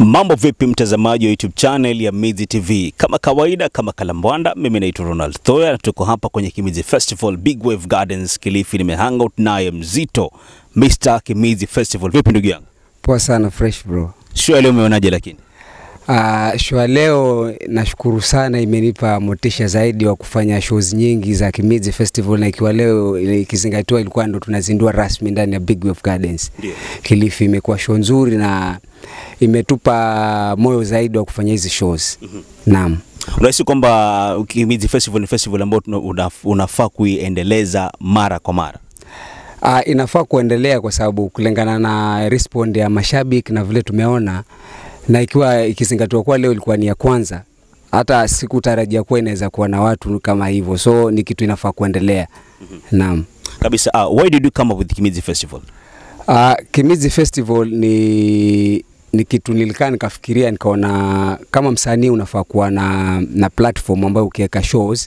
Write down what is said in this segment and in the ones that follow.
Mambo vipi mtazamaji wa YouTube channel ya Mizi TV? Kama kawaida, kama kalambwanda, mimi naitwa Ronald Thoya na tuko hapa kwenye Kimizi Festival Big Wave Gardens Kilifi. Nimehangout naye mzito Mr. Kimizi Festival. Vipi ndugu yangu? Poa sana fresh bro. Show leo umeonaje lakini? Uh, show leo nashukuru sana, imenipa motisha zaidi wa kufanya shows nyingi za Kimizi Festival, na ikiwa leo ikizingatiwa ilikuwa ndo tunazindua rasmi ndani ya Big Wave Gardens Ndio. Kilifi. Imekuwa show nzuri na imetupa moyo zaidi wa kufanya hizi shows. Naam. Unahisi kwamba Kimizi Festival ni festival ambayo tuna- una- unafaa kuiendeleza mara kwa mara? Uh, inafaa kuendelea kwa sababu kulingana na respond ya mashabiki na vile tumeona, na ikiwa ikizingatiwa kuwa leo ilikuwa ni ya kwanza, hata sikutarajia kuwa inaweza kuwa na watu kama hivyo, so ni kitu inafaa kuendelea. Naam. Kabisa. Uh, why did you come up with Kimizi Festival? Uh, Kimizi Festival ni ni kitu nilikaa nikafikiria nikaona kama msanii unafaa kuwa na, na platform ambayo ukiweka shows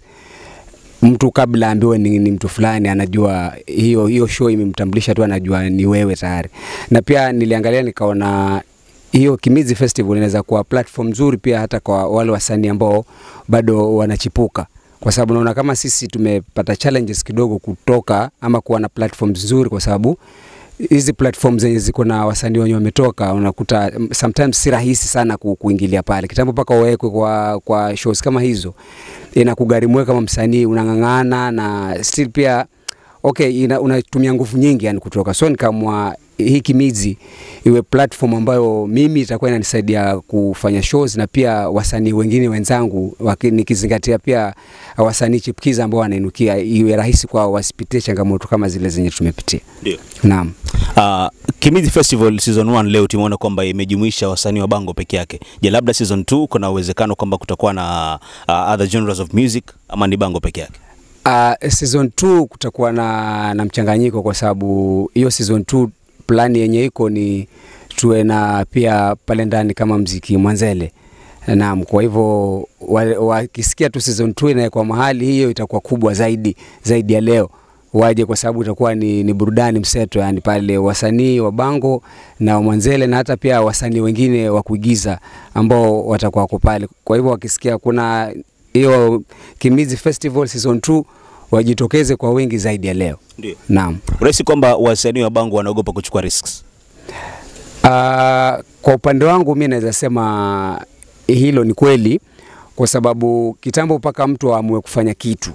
mtu kabla ambiwe ni, ni mtu fulani anajua hiyo hiyo show imemtambulisha tu anajua ni wewe tayari. Na pia niliangalia nikaona hiyo Kimizi Festival inaweza kuwa platform nzuri pia hata kwa wale wasanii ambao bado wanachipuka kwa sababu naona kama sisi tumepata challenges kidogo kutoka ama kuwa na platforms nzuri kwa sababu hizi platform zenye ziko na wasanii wenye wametoka unakuta mm, sometimes si rahisi sana ku, kuingilia pale kitambo mpaka uwekwe kwa, kwa shows kama hizo inakugharimu wewe kama msanii unang'ang'ana na still pia okay ina, unatumia nguvu nyingi yani kutoka so nikaamua hii Kimizi iwe platform ambayo mimi itakuwa inanisaidia kufanya shows na pia wasanii wengine wenzangu waki- nikizingatia pia wasanii chipukiza ambao wanainukia iwe rahisi kwao wasipitie changamoto kama zile zenye tumepitia. Ndio. Naam. Uh, Kimizi Festival season 1 leo tumeona kwamba imejumuisha wasanii wa bango peke yake. Je, labda season 2 kuna uwezekano kwamba kutakuwa na uh, other genres of music ama ni bango peke yake? Uh, season 2 kutakuwa na, na mchanganyiko kwa sababu hiyo season 2 plani yenye iko ni tuwe na pia pale ndani kama mziki mwanzele. Naam, kwa hivyo wa- wakisikia tu season 2 inawekwa mahali, hiyo itakuwa kubwa zaidi zaidi ya leo waje kwa sababu itakuwa ni, ni burudani mseto, yani pale wasanii wa bango na wa mwanzele na hata pia wasanii wengine wa kuigiza ambao watakuwa wako pale. Kwa hivyo wakisikia kuna hiyo Kimizi Festival season 2 wajitokeze kwa wingi zaidi ya leo. Ndio. Naam. Unahisi kwamba wasanii wa bango wanaogopa kuchukua risks? Uh, kwa upande wangu mi naweza sema hilo ni kweli, kwa sababu kitambo mpaka mtu aamue kufanya kitu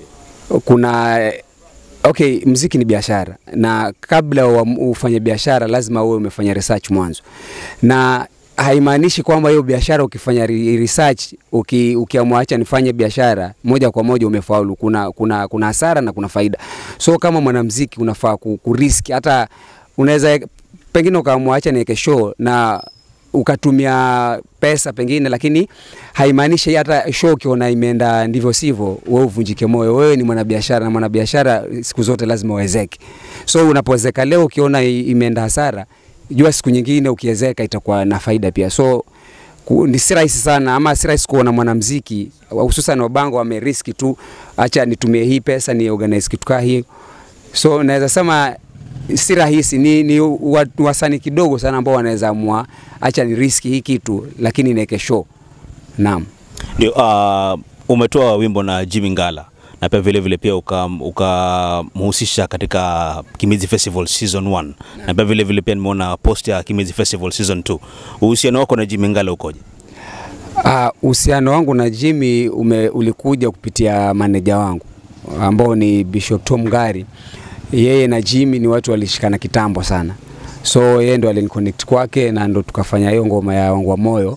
kuna okay, mziki ni biashara, na kabla uam- ufanye biashara lazima uwe umefanya research mwanzo, na haimaanishi kwamba hiyo biashara ukifanya re- research uki, ukiamua acha nifanye biashara moja kwa moja umefaulu. Kuna, kuna, kuna hasara na kuna faida. So kama mwanamziki unafaa ku, kuriski hata unaweza pengine ukaamua acha niweke show na ukatumia pesa pengine, lakini haimaanishi hata show ukiona imeenda ndivyo sivyo, wewe uvunjike moyo. Wewe ni mwanabiashara na mwanabiashara siku zote lazima uwezeke. So unapowezeka leo ukiona i- imeenda hasara, jua siku nyingine ukiwezeka itakuwa na faida pia. So ku- ni si rahisi sana ama si rahisi kuona mwanamziki hususan wabango wameriski tu, acha nitumie hii pesa ni organize kitu kaa hii so naweza sema si rahisi, ni, ni wa- wasanii kidogo sana ambao wanaweza amua acha ni riski hii kitu, lakini niweke show. Naam. Ndio. Uh, umetoa wimbo na Jimmy Ngala na pia vile vile pia ukamhusisha katika Kimizi Festival season 1 na pia vile vile pia nimeona post ya Kimizi Festival season 2. Uhusiano wako na Jimmy Ngala ukoje? Ah, Uhusiano wangu na Jimmy ume, ulikuja kupitia maneja wangu ambao ni Bishop Tom Gari. Yeye na Jimmy ni watu walishikana kitambo sana, so yeye ndo aliniconnect kwake na ndo tukafanya hiyo ngoma ya wangu wa moyo,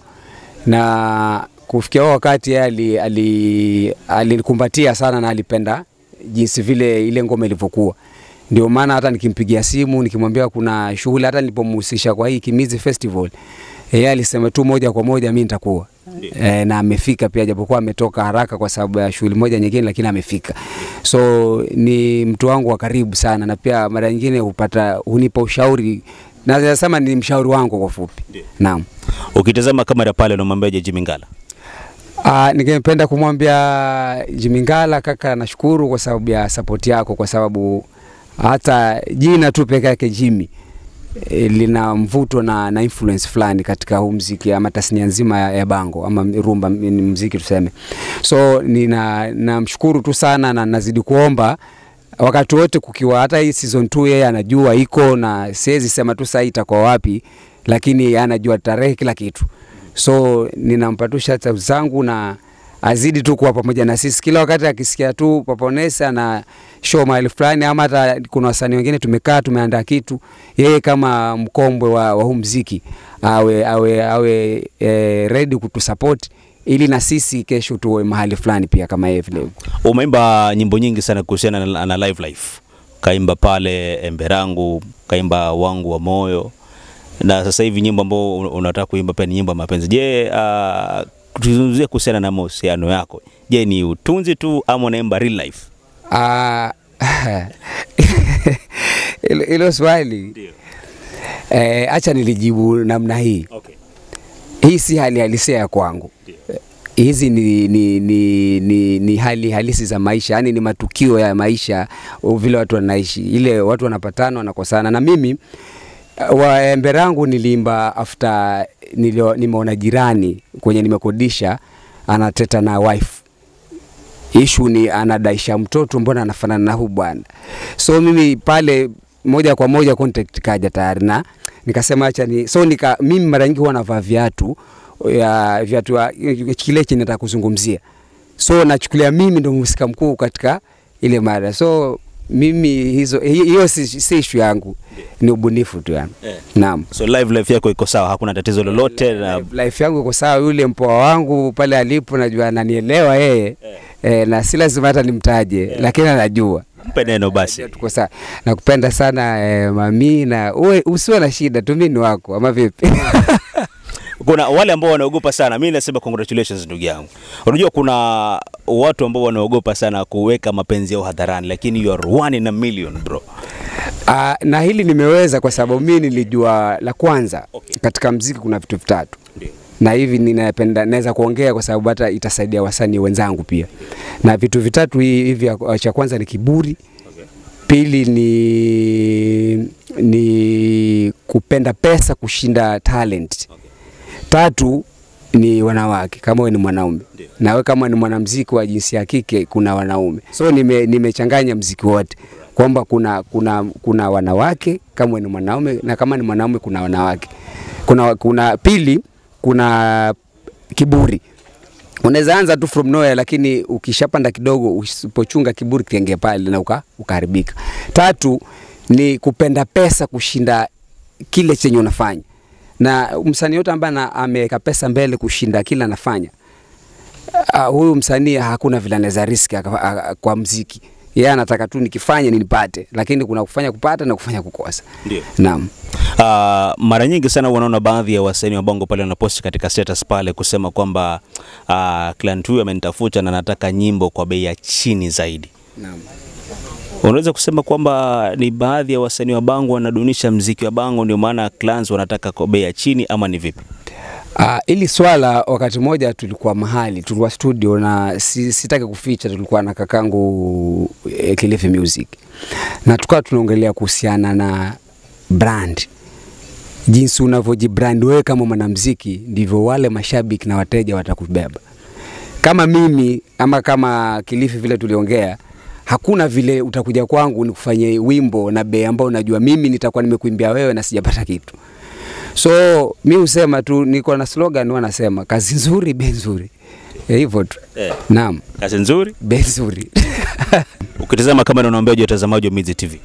na kufikia huo wakati yeye ali- ali- alinikumbatia sana na alipenda jinsi vile ile ngoma ilivyokuwa. Ndio maana hata nikimpigia simu nikimwambia kuna shughuli, hata nilipomhusisha kwa hii Kimizi Festival, yeye alisema tu moja kwa moja mimi nitakuwa e, na amefika pia, japokuwa ametoka haraka kwa sababu ya shughuli moja nyingine, lakini amefika. So ni mtu wangu wa karibu sana, na pia mara nyingine hupata hunipa ushauri, naweza sema ni mshauri wangu kwa fupi. Naam. Ukitazama kamera pale unamwambiaje Jimmy Ngala? Uh, ningependa kumwambia Jimmy Ngala, kaka, nashukuru kwa sababu ya support yako, kwa sababu hata jina tu peke yake Jimmy e, lina mvuto na, na influence fulani katika huu mziki ama tasnia nzima ya, ya bango ama rumba ni mziki tuseme. So nina namshukuru tu sana na nazidi kuomba wakati wote kukiwa hata hii season 2 yeye anajua iko na siwezi sema tu saa hii itakuwa wapi, lakini anajua tarehe kila kitu. So ninampa tu shout out zangu na azidi tu kuwa pamoja na sisi kila wakati akisikia tu Paponesa na show mahali fulani, ama hata kuna wasanii wengine tumekaa tumeandaa kitu, yeye kama mkombwe wa, wa huu mziki awe, awe, awe e, ready kutusupport ili na sisi kesho tuwe mahali fulani pia kama yeye vile. Umeimba nyimbo nyingi sana kuhusiana na, na live life, kaimba pale Emberangu, kaimba wangu wa moyo, na sasa hivi nyimbo ambao unataka kuimba pia ni nyimbo ya mapenzi. Je, uh, tuzungumzie kuhusiana na mahusiano yako. Je, ni utunzi tu ama unaimba real life? Ah, hilo hilo swali eh, acha nilijibu namna hii. Okay. Hii si hali halisia ya kwangu. Hizi ni, ni, ni, ni, ni hali halisi za maisha, yani ni matukio ya maisha, vile watu wanaishi, ile watu wanapatana wanakosana. Na mimi wa Emberangu niliimba after nilio, nimeona jirani kwenye nimekodisha anateta na wife ishu ni anadaisha mtoto, mbona anafanana na huu bwana? So mimi pale moja kwa moja contact kaja tayari na nikasema acha ni so nika, mimi mara nyingi huwa navaa viatu ya viatu ya- kile chenye nataka kuzungumzia, so nachukulia mimi ndo mhusika mkuu katika ile mada. So mimi hizo hi- hiyo si, si issue yangu, ni ubunifu tu yani. Eh. Naam. So live life yako iko sawa, hakuna tatizo lolote na Life- life yangu iko sawa. Yule mpoa wangu pale alipo, najua ananielewa yeye eh, na si lazima hata nimtaje lakini anajua mpe neno basi. Najua tuko sawa. Nakupenda sana eh, mami, na uwe usiwe na shida tu, mimi ni wako ama vipi? Kuna wale ambao wanaogopa sana, mimi nasema congratulations ndugu yangu. Unajua kuna watu ambao wanaogopa sana kuweka mapenzi yao hadharani, lakini you are one in a million bro. Ah, na hili nimeweza kwa sababu mimi nilijua la kwanza Okay. katika mziki kuna vitu vitatu Ndio. na hivi ninapenda naweza kuongea kwa sababu hata itasaidia wasanii wenzangu pia. Na vitu vitatu hi- hivi, ya- cha kwanza ni kiburi, pili ni ni kupenda pesa kushinda talent, tatu ni wanawake kama wewe ni mwanaume Ndio. na wewe kama ni mwanamuziki wa jinsia ya kike kuna wanaume. So nime nimechanganya mziki wote kwamba kuna kuna kuna wanawake kama wewe ni mwanaume na kama ni mwanaume kuna wanawake. Kuna kuna pili kuna kiburi. Unaweza anza tu from nowhere lakini ukishapanda kidogo usipochunga kiburi kienge pale na uka, ukaharibika. Tatu ni kupenda pesa kushinda kile chenye unafanya. Na msanii yote ambaye ana- ameweka pesa mbele kushinda kile anafanya uh, huyu msanii hakuna vile anaweza riski aka- a- kwa mziki. Yeye anataka tu nikifanya nipate, lakini kuna kufanya kupata na kufanya kukosa. Ndio. Naam. Uh, mara nyingi sana wanaona baadhi ya wasanii wa bongo pale wanaposti katika status pale kusema kwamba uh, client huyu amenitafuta na nataka nyimbo kwa bei ya chini zaidi. Naam. Unaweza kusema kwamba ni baadhi ya wasanii wa bango wanadunisha mziki wa bango, ndio maana clients wanataka kwa bei ya chini, ama ni vipi? Uh, ili swala wakati mmoja tulikuwa mahali tulikuwa studio na si, sitaki kuficha, tulikuwa na kakangu eh, Kilifi Music na tukawa tunaongelea kuhusiana na brand, jinsi unavyojibrand wewe kama mwanamuziki, ndivyo wale mashabiki na wateja watakubeba. Kama mimi ama kama Kilifi vile tuliongea, hakuna vile utakuja kwangu nikufanyie wimbo na bei ambao unajua mimi nitakuwa nimekuimbia wewe na sijapata kitu. So mi husema tu, niko na slogan huwa nasema kazi nzuri, bei nzuri, Eh, hivyo tu. Eh. Naam, Kazi nzuri. bei nzuri. Ukitazama kama unaombeaje watazamaji wa Mizi TV?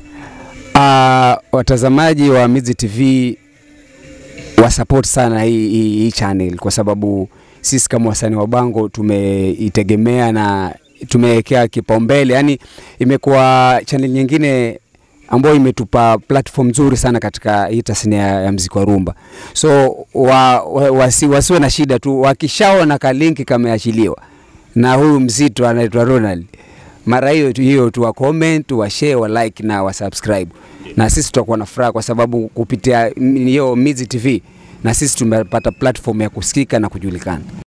Ah, watazamaji wa Mizi TV wasupport sana hii, hii, hii channel kwa sababu sisi kama wasanii wa Bango tumeitegemea na tumewekea kipaumbele, yani imekuwa channel nyingine ambayo imetupa platform nzuri sana katika hii tasnia ya mziki wa rumba. So wa, wa, wasi, wasiwe na shida tu, wakishaona kalinki kameachiliwa na huyu mzito anaitwa Ronald, mara hiyo tu hiyo tu wa comment, wa share, wa like na wa subscribe, na sisi tutakuwa na furaha kwa sababu kupitia hiyo Mizi TV na sisi tumepata platform ya kusikika na kujulikana.